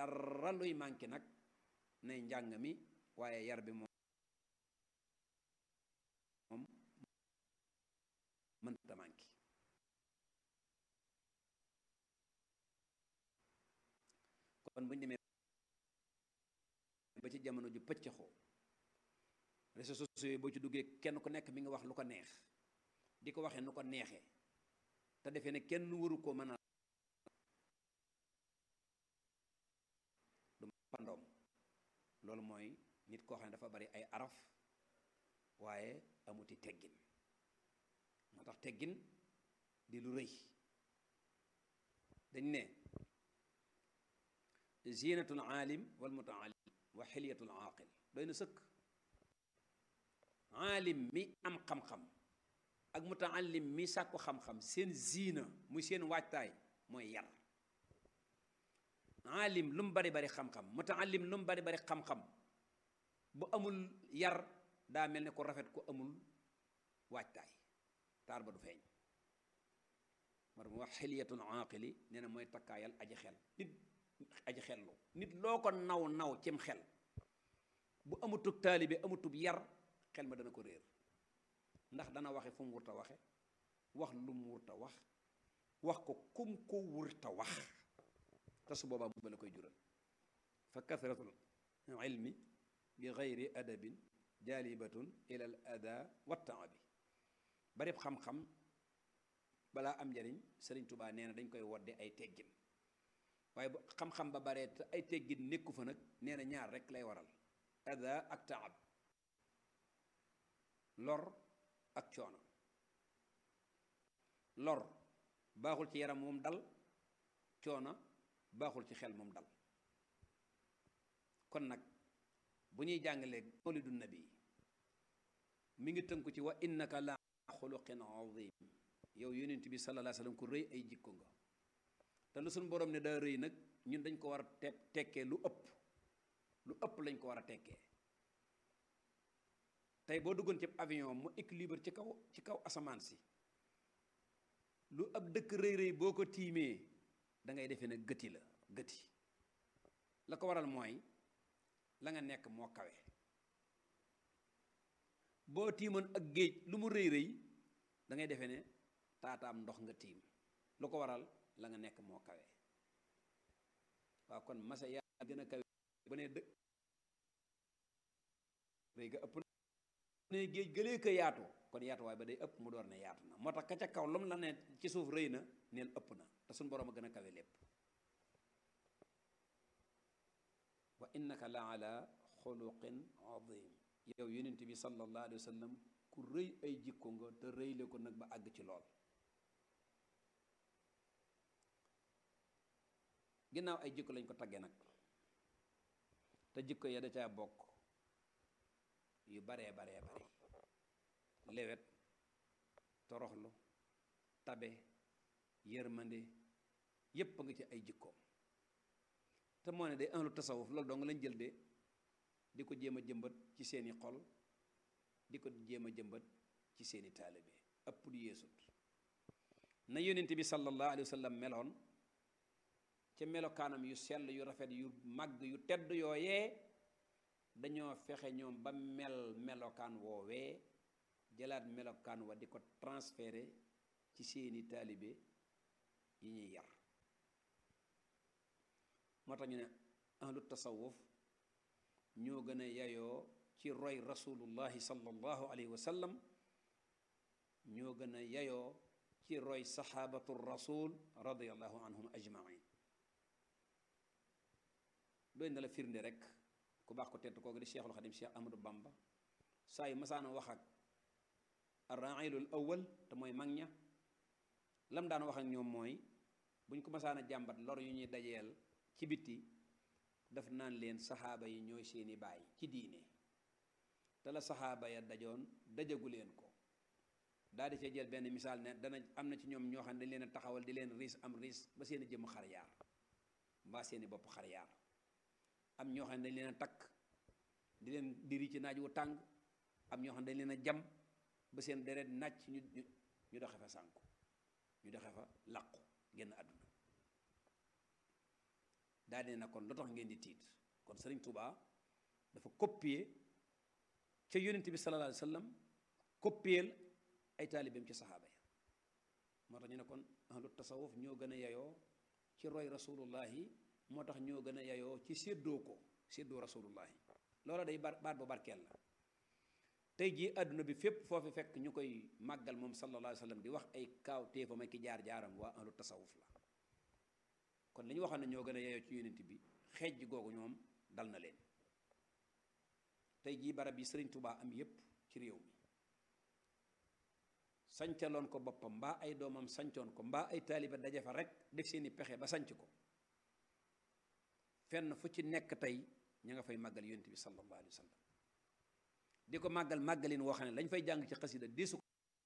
dara luy manqué nag nay njàng mi waaye yar bi moom moom mënta manqué kon bu ñu demee ba ci jamono ju pëccëxoo réseaux sociaux yi boo ci duggee kenn ku nekk mi nga wax lu ko neex di ko waxee nu ko neexee te defee ne kenn waru ko mën a du pandoom loolu mooy nit koo xam ne dafa bari ay araf waaye amuti teggin moo tax teggin di lu rëy dañ ne zinatul aalim wal mutaallim wa xilyatul aaqil doy na sëkk aalim mi am xam-xam ak mutaallim mi sàkku xam-xam seen ziina muy seen waajtaay mooy yar aalim lu mu bari bari xam-xam mutaallim lu mu bari bari xam-xam bu amul yar daa mel ne ko rafet ko amul waajtaay taar ba du feeñ mar mu wax xiliyatul aaqili nee na mooy takkaayal aji xel nit aji xellu nit loo ko naw naw cim xel bu amutub taalibe amutub yar xel ma dana ko réer ndax dana waxe fu mu wurta waxe wax lu mu wurta wax wax ko kum ko wurta wax te su boobaa mu la koy jural fa kasratul ilmi bi gayri adabin jaalibatun ila al ada wa taabi bari xam-xam balaa am njariñ sëriñ tubaa nee na dañ koy wodde ay teggin waaye bu xam-xam ba baree te ay teggin nekku fa nag nee na ñaar rek lay waral ada ak taab lor ak coono lor baaxul ci yaram moom dal coono baaxul ci xel moom dal kon nag bu ñuy jàngalee mawlidu nabi mi ngi tënku ci wa innaka la xuluqin azim yow yonent bi sallallahu alayhi wasallam ku rëy ay jikko nga te lu suñu borom ne daa rëy nag ñun dañ ko war a te tekkee lu ëpp lu ëpp lañ ko war a tekkee tey boo duggoon ci avion mu équilibre ci kaw ci kaw asamaan si lu ab dëkk rëy rëy boo ko tiimee da ngay defee ne gëti la gëti la ko waral mooy la nga nekk moo kawe boo tiimoon ak géej lu mu rëy rëy da ngay defee ne taataam ndox nga tiim lu ko waral la nga nekk moo kawe waaw kon masa yaa gën a kawe ba ne dëkk rëy ga ëpp ne géej gëlee ko yaatu kon yaatuwaay ba day ëpp mu door ne yaatu na moo tax ka ca kaw lu mu la ne ci suuf rëy na neel ëpp na te suñu boroom a gën a kawe lépp wa innaka la ala xuluqin azim yow yonent bi sallallahu alayhi wa sallam ku rëy ay jikko nga te rëyle ko nag ba àgg ci lool ginnaaw ay jikko lañ ko tagge nag te jikko ya da caa bokk yu baree baree bare lewet toroxlu tabe yërmande yépp a nga ci ay jikkoom te moo ne day ahlu tasawuf loolu dong lañ jël de di ko jéem a jëmbat ci seeni xol di ko jéem a jëmbat ci seeni taalibe ëpp du yeesut na yonent bi sallallahu alayhi wa sallam meloon ca melokaanam yu sell yu rafet yu màgg yu tedd yooyee dañoo fexe ñoom ba mel melokaan woowee jëlaat melokaan wa di ko transféré ci seeni taalibe yi ñuy yar moo tax ñu ne ahlu tasawuf ñoo gën a yayoo ci roy rasulullahi sallallahu alayhi wa sallam ñoo gën a yayoo ci roy saxaabatu rasul radiallahu anhum ajmain doy na la firnde rek ku baax ko tedd kooku di cheikhul xadim cheikh ahmadou bamba saa yu masaana wax ak arrailul awal te mooy mag ña lam daan wax ak ñoom mooy buñ ko masaana jàmbat lor yu ñuy dajeel ci bitti daf naan leen saxaaba yi ñooy seeni baay ci diine te la saxaaba ya dajoon dajagu leen ko daal di ca jël benn misaal ne dana am na ci ñoom ñoo xam ne dañ leen a taxawal di leen riis am riis ba seeni jëmm xar yaar mbaa seeni bopp xar yaar am ñoo xam ne dañ leen a takk di leen diri ci naaj wu tàng am ñoo xam ne dañ leen a jam ba seen deret nàcc ñu ñu doxe fa sànku ñu doxe fa làqu génn àdduna daa dee na kon lu tax ngeen di tiit kon sëriñ Touba dafa copier ca yonent bi sallallahu alayhi wa sallam copier ay taalibeem ci saxaaba ya moo tax ñu ne kon ahlu tasawuf ñoo gën a yayoo ci roy rasulullahi moo tax ñoo gën a yayoo ci séddoo ko séddoo rasulullahi loola day bar baat bu barkeel la tey jii àdduna bi fépp foofu fekk ñu koy màggal moom sallallahu alayhi wa sallam di wax ay kaaw téefam ak ki jaar-jaaram waa ahlu tasawuf la kon li ñu waxoon ne ñoo gën a yeyoo ci yonent bi xeej googu ñoom dal na leen tey jii barab yi sëriñ Tubaa am yépp ci réew mi sancaloon ko boppam mbaa ay doomam sancoon ko mbaa ay taaliba daje fa rek def seeni pexe ba sanc ko fenn fu ci nekk tey ña nga fay màggal yonent bi sallallahu alayhi wa sallam di ko màggal màggalin woo xam ne lañ fay jàng ci xasida deesu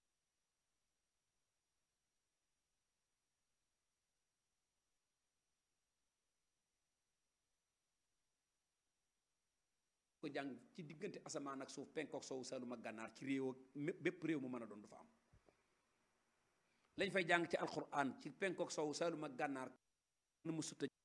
ko jàng ci diggante asamaan ak suuf penkook soowu saalum ak gànnaar ci réew ak bépp réew mu mën a doon du fa am lañ fay jàng ci alquran ci penkook soowu saalum ak gànnaar na mu sutta